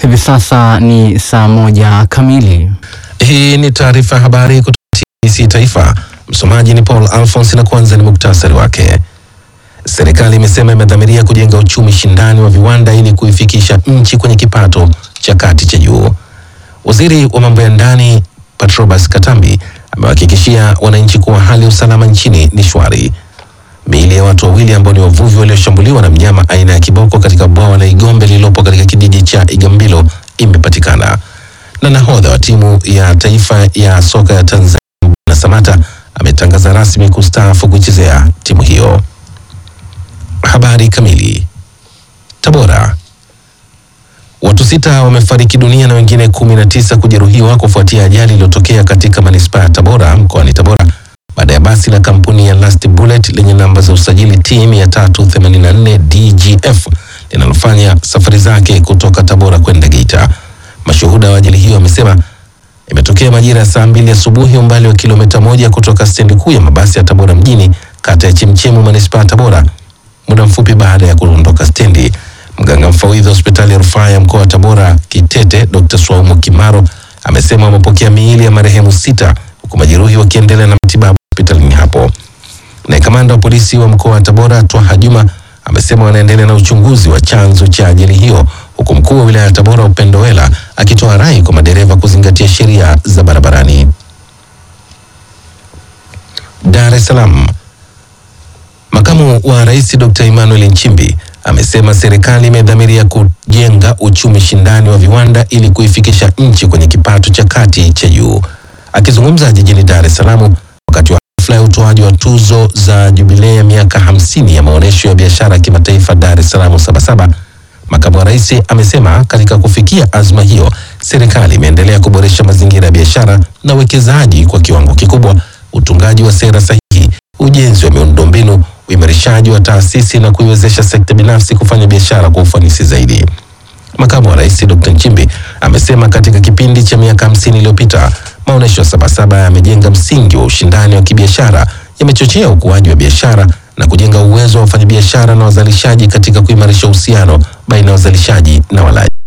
Hivi sasa ni saa moja kamili. Hii ni taarifa ya habari kutoka TBC Taifa. Msomaji ni Paul Alphonse na kwanza ni muktasari wake. Serikali imesema imedhamiria kujenga uchumi shindani wa viwanda ili kuifikisha nchi kwenye kipato cha kati cha juu. Waziri wa mambo ya ndani Patrobas Katambi amewahakikishia wananchi kuwa hali ya usalama nchini ni shwari. Miili ya watu wawili ambao ni wavuvi walioshambuliwa na mnyama aina ya kiboko katika bwawa la Igombe lililopo katika kijiji cha Igambilo imepatikana. Na nahodha wa timu ya taifa ya soka ya Tanzania Mbwana Samata ametangaza rasmi kustaafu kuchezea timu hiyo. Habari kamili. Tabora. Watu sita wamefariki dunia na wengine kumi na tisa kujeruhiwa kufuatia ajali iliyotokea katika manispaa ya Tabora mkoani Tabora baada ya basi la kampuni ya Last Bullet lenye namba za usajili T 384 DGF linalofanya safari zake kutoka Tabora kwenda Geita. Mashuhuda wa ajali hiyo wamesema imetokea majira ya saa mbili asubuhi umbali wa kilomita moja kutoka stendi kuu ya mabasi ya Tabora mjini kata ya Chemchemu manispaa ya Tabora. Muda mfupi baada ya kuondoka stendi, mganga mfawidhi wa hospitali ya rufaa ya mkoa wa Tabora Kitete, Dr. Swaumu Kimaro amesema wamepokea miili ya marehemu sita huku majeruhi wakiendelea na matibabu hospitalini hapo. Naye kamanda wa polisi wa mkoa wa Tabora Twaha Juma amesema wanaendelea na uchunguzi wa chanzo cha ajali hiyo, huku mkuu wa wilaya ya Tabora Upendo Wela akitoa rai kwa madereva kuzingatia sheria za barabarani. Dar es Salaam. Makamu wa Rais Dr. Emmanuel Nchimbi amesema serikali imedhamiria kujenga uchumi shindani wa viwanda ili kuifikisha nchi kwenye kipato cha kati cha juu. Akizungumza jijini Dar es Salaam wakati wa hafla ya utoaji wa tuzo za jubilei ya miaka hamsini ya maonyesho ya biashara ya kimataifa Dar es Salaam Sabasaba, makamu wa rais amesema katika kufikia azma hiyo, serikali imeendelea kuboresha mazingira ya biashara na uwekezaji kwa kiwango kikubwa, utungaji wa sera sahihi, ujenzi wa miundombinu, uimarishaji wa taasisi na kuiwezesha sekta binafsi kufanya biashara kwa ufanisi zaidi. Makamu wa rais Dr. Nchimbi amesema katika kipindi cha miaka hamsini iliyopita maonyesho ya Sabasaba yamejenga msingi wa ushindani wa kibiashara, yamechochea ukuaji wa biashara na kujenga uwezo wa wafanyabiashara na wazalishaji katika kuimarisha uhusiano baina ya wazalishaji na walaji.